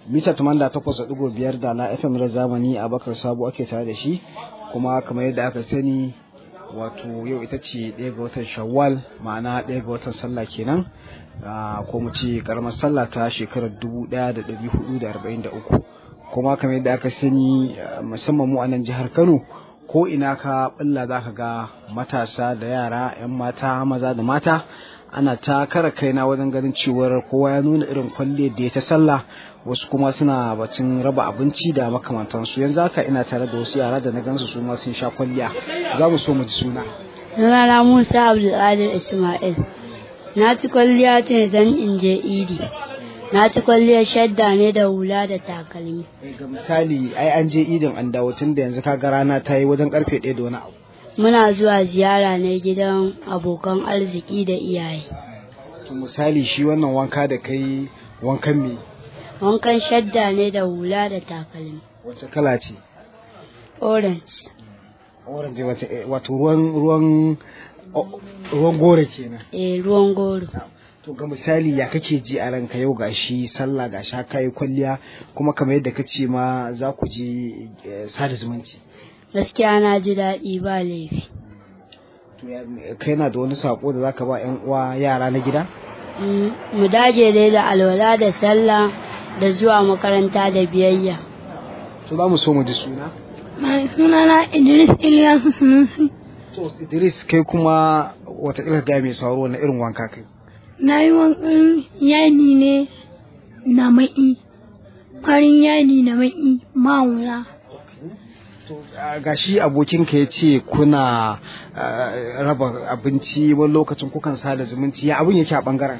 mita 88.5 da na FM na zamani a bakar sabo ake tare da shi kuma kamar yadda aka sani wato yau ita ce ɗaya ga watan shawwal ma'ana ɗaya ga watan sallah kenan ko mu ce karamar sallah ta shekarar 1443 kuma kamar yadda aka sani musamman mu a nan jihar kano ko ina ka balla za ka ga matasa da yara 'yan mata maza da mata ana ta kara kaina wajen ganin cewar kowa ya nuna irin kwalliyar da ya ta sallah wasu kuma suna bacin raba abinci da makamantansu yanzu haka ina tare da wasu yara da na gansu su ma sun sha kwalliya za mu so mu ji suna sunana musa abdulkadir ismail na ci kwalliya ta don in je idi na ci kwalliyar shadda ne da hula da takalmi ga misali ai an je idin an dawo tun da yanzu kaga rana ta yi wajen karfe ɗaya da wani abu muna zuwa ziyara ne gidan abokan arziki da iyaye to misali shi wannan wanka da kai wankan me wankan shadda ne da hula da takalmi wace kala ce orange orange wato ruwan ruwan ruwan gore kenan eh ruwan goro to ga misali ya kake ji a ranka yau gashi sallah gashi haka yi kwalliya kuma kamar yadda kace ma za ku je sada zumunci gaskiya na ji daɗi ba laifi to kai na da wani sako da zaka ba yan uwa yara na gida mu dage dai da alwala da sallah da zuwa makaranta da biyayya to za mu so mu ji suna sunana Idris Ilyasu Sunusi to Idris kai kuma wata ga mai sauro na irin wanka kai na yi wankan yadi ne na ma'i farin yadi na ma'i ma'ula ga shi abokinka ya ce kuna raba abinci wani lokacin kukan sada zumunci ya abin yake a bangaren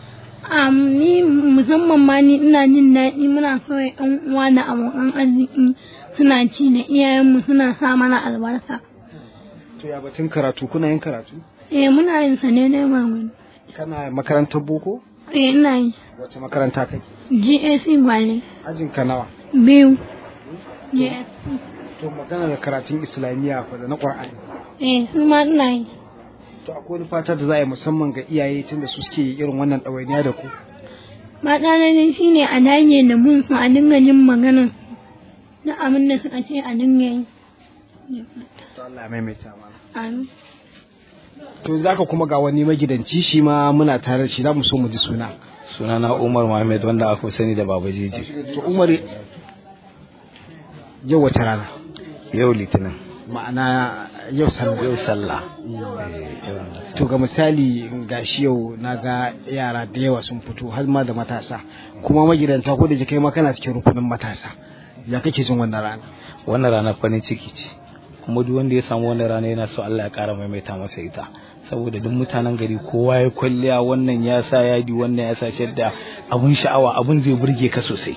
ni musamman ma ni ina jin daɗi muna kawai yan uwa da abokan arziki suna ci da iyayenmu suna sa mana albarka to ya batun karatu kuna yin karatu eh muna yin sa ne dai mamu kana makarantar boko eh ina yi wace makaranta kake GAC Gwale ajin ka nawa biyu GAC to magana da karatun islamiyya ko da na qur'ani eh su ma ina yi to akwai wani fata da za a yi musamman ga iyaye tunda su suke irin wannan ɗawainiya da ku fata na dai shine a dage da mun su a dinga jin maganar na abin da suka ce a dinga yi to Allah ya maimaita mana amin to zaka kuma ga wani magidanci shi ma muna tare da shi za mu so mu ji suna sunana Umar Muhammad wanda aka sani da Baba Jeji to Umar yau wace rana yau litinin ma'ana yau sallah yau sallah to ga misali gashi yau na ga yara da yawa sun fito har ma da matasa kuma magidanta ko da kai ma kana cikin rukunin matasa ya kake jin wannan rana wannan rana farin ciki ce kuma duk wanda ya samu wannan rana yana so Allah ya kara maimaita masa ita saboda duk mutanen gari kowa ya kwalliya wannan ya sa yadi wannan ya sa shadda abun sha'awa abun zai burge ka sosai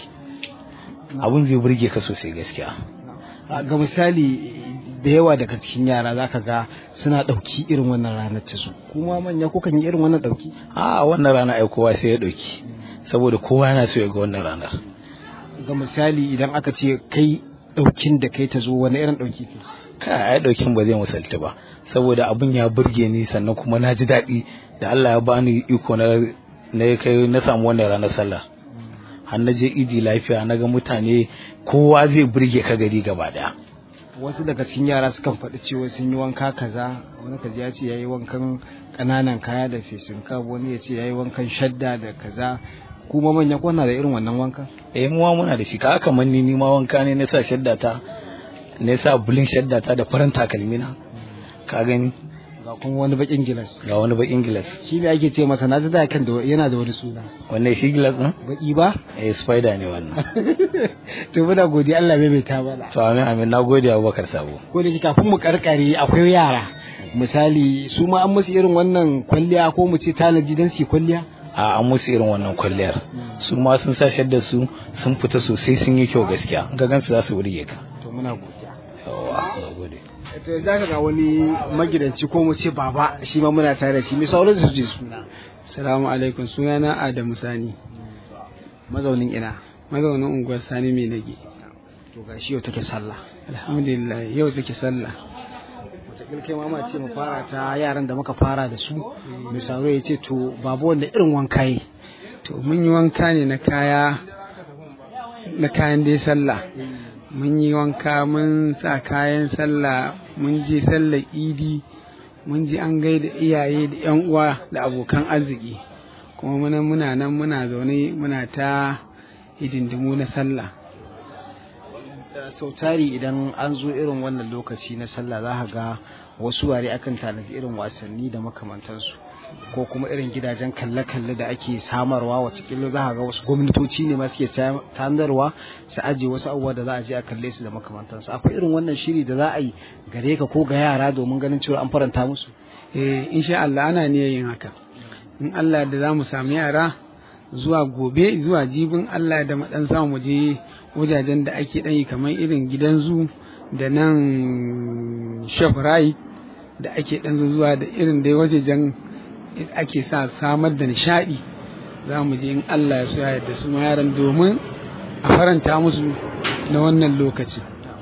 abun zai burge ka sosai gaskiya ga misali da yawa daga cikin yara zaka ga suna ɗauki irin wannan ranar ta su kuma manya kukan yi irin wannan ɗauki a wannan rana ai kowa sai ya ɗauki saboda kowa yana so ya ga wannan ranar ga misali idan aka ce kai ɗaukin da kai ta zo wani irin ɗauki ke kai ai ɗaukin ba zai misalta ba saboda abun ya burge ni sannan kuma na ji daɗi da Allah ya bani iko na na kai na samu wannan ranar sallah har na je idi lafiya na ga mutane kowa zai burge ka gari gaba daya wasu daga cikin yara sukan faɗi cewa sun yi wanka kaza wani kaji ya ce ya yi wankan ƙananan kaya da fesin kab wani ya ce ya yi wankan shadda da kaza kuma manya kwana da irin wannan wanka eh mu muna da shi ka kamar ni ni ma wanka ne na sa shadda ta na sa bulin shadda ta da farin takalmi na ka gani ga kuma wani bakin gilas ga wani bakin gilas shi ne ake ce masa na ji da kan da yana da wani suna wannan shi gilas din baki ba eh spider ne wannan to muna godiya Allah bai ta mana to amin amin na gode Abubakar Sabo ko da kafin mu karkare akwai yara misali su ma an musu irin wannan kwalliya ko mu ce tanaji dan su kwalliya a an musu irin wannan kwalliyar su ma sun sa da su sun fita sosai sun yi kyau gaskiya ga gansu za su burge ka to muna godiya yawa na gode to za ka ga wani magidanci ko mu ce baba shi ma muna tare da shi mai sauran su ji suna Salamu alaikum sunana Adamu Sani mazaunin ina mazaunin unguwar Sani mai nage to ga shi yau take sallah alhamdulillah yau suke sallah wataƙil kai mama ce mu fara ta yaran da muka fara da su mai sauro ya ce to babu wanda irin wanka yi to mun yi wanka ne na kaya na kayan dai sallah mun yi wanka mun sa kayan sallah mun je sallar idi mun je an gaida iyaye da yan uwa da abokan arziki kuma muna muna nan muna zaune muna ta hidindimu na sallah sau tari idan an zo irin wannan lokaci na sallah za ka ga wasu ware akan tanadi irin wasanni da makamantansu ko kuma irin gidajen kalle-kalle da ake samarwa watakila za ka ga wasu gwamnatoci ne ma suke tanarwa su ajiye wasu abubuwa da za a je a kalle su da makamantansu akwai irin wannan shiri da za a yi gare ka ko ga yara domin ganin cewa an faranta musu eh insha Allah ana niyyar yin haka in Allah da za mu sami yara zuwa gobe zuwa jibin Allah da mu dan samu mu je wajajen da ake dan yi kamar irin gidan zu da nan shoprite da ake dan zuwa da irin dai wajejen ake sa samar da nishadi za mu je in Allah ya so ya yarda su yaran domin a faranta musu na wannan lokaci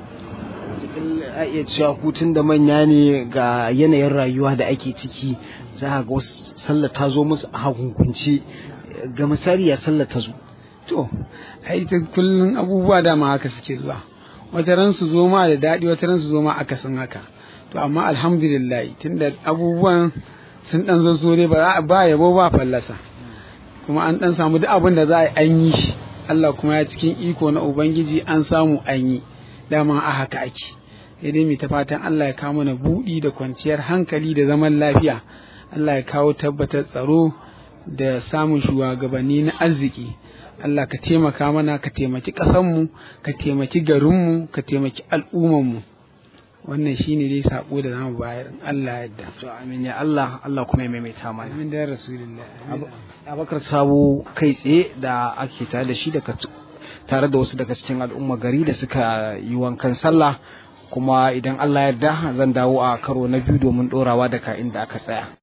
a iya cewa hutun da manya ne ga yanayin rayuwa da ake ciki za a ga wasu sallah ta zo musu a hakunkunci ga misali ya sallah ta zo to ai ta kullun abubuwa dama haka suke zuwa wata ran su zo ma da daɗi wata ran su zo ma akasin haka to amma alhamdulillah tunda abubuwan sun dan zo so dai ba ba yabo ba fallasa kuma an dan samu duk abin da za a an yi shi Allah kuma ya cikin iko na ubangiji an samu an yi dama a haka ake sai dai mai ta fatan Allah ya kawo mana buɗi da kwanciyar hankali da zaman lafiya Allah ya kawo tabbatar tsaro da samun shugabanni na arziki Allah ka taimaka mana ka taimaki ƙasanmu ka taimaki garinmu ka taimaki al'ummanmu wannan shine dai sako da zamu bayar in Allah yadda to amin ya Allah Allah kuma ya maimaita mana amin da rasulullah Abakar Sabo kai tsaye da ake tare da shi daga tare da wasu daga cikin al'umma gari da suka yi wankan sallah kuma idan Allah yarda zan dawo a karo na biyu domin ɗorawa daga inda aka tsaya